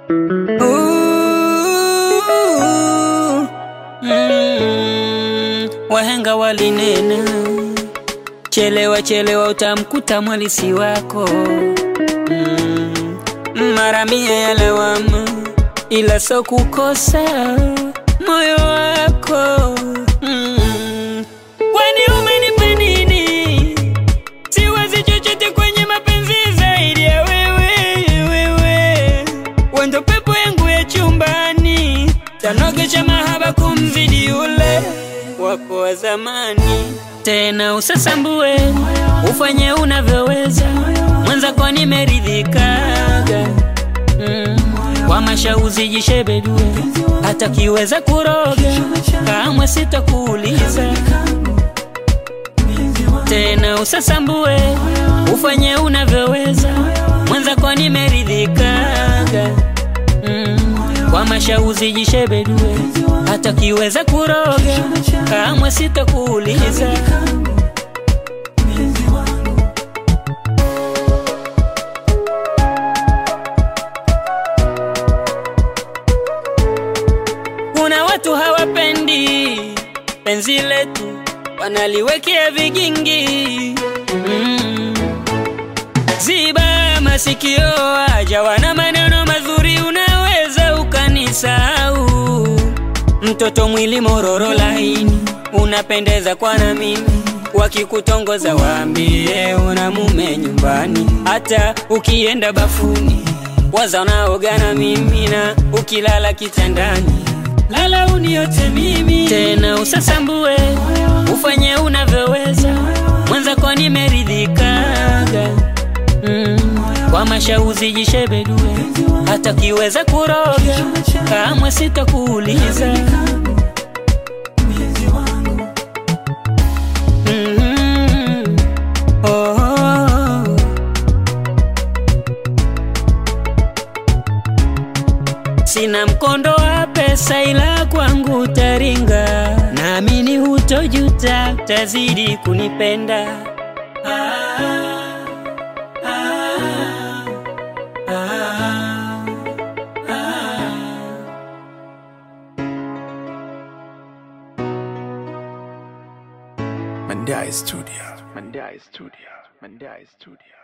Ooh, mm, wahenga walinena, chelewa chelewa utamkuta mwalisi wako. Mm, mara mia ya lawama, ila so kukosa moyo wako. Mm, kwani umenipa nini? Siwazi chochote kwenye mapenzi zaidi ya wewe, wewe wendo pepo yangu ya chumbani, tanogesha mahaba kumzidi yule wako wa zamani. Tena usasambue, ufanye unavyoweza, mwenzako nimeridhikaga mm. Kwa mashauzi jishebedue, hata kiweza kuroga, kamwe sitakuuliza tena usasambue, ufanye unavyoweza, mwenzako nimeridhikaga mm. Kwa mashauzi jishebedue, hata kiweza kuroga, kamwe sitakuuliza Kuna watu hawapendi penzi letu, wanaliwekea vigingi mm. Ziba masikio, aja wana maneno mazuri, unaweza ukanisahau. Mtoto mwili mororo laini, unapendeza kwa na mimi wakikutongoza waambie una mume nyumbani, hata ukienda bafuni waza unaoga na mimi, na ukilala kitandani lala uniote mimi. Tena usasambue, ufanye unavyoweza, mwenzako nimeridhikaga mm. Kwa mashauzi jishebedue, hata kiweza kuroga, kamwe sitakuuliza Mhm. Oh, oh, oh. Sina mkondo wa pesa ila kwangu taringa, naamini hutojuta, tazidi kunipenda. Ah, ah, ah, ah. Mandai Studio. Mandai Studio. Mandai Studio.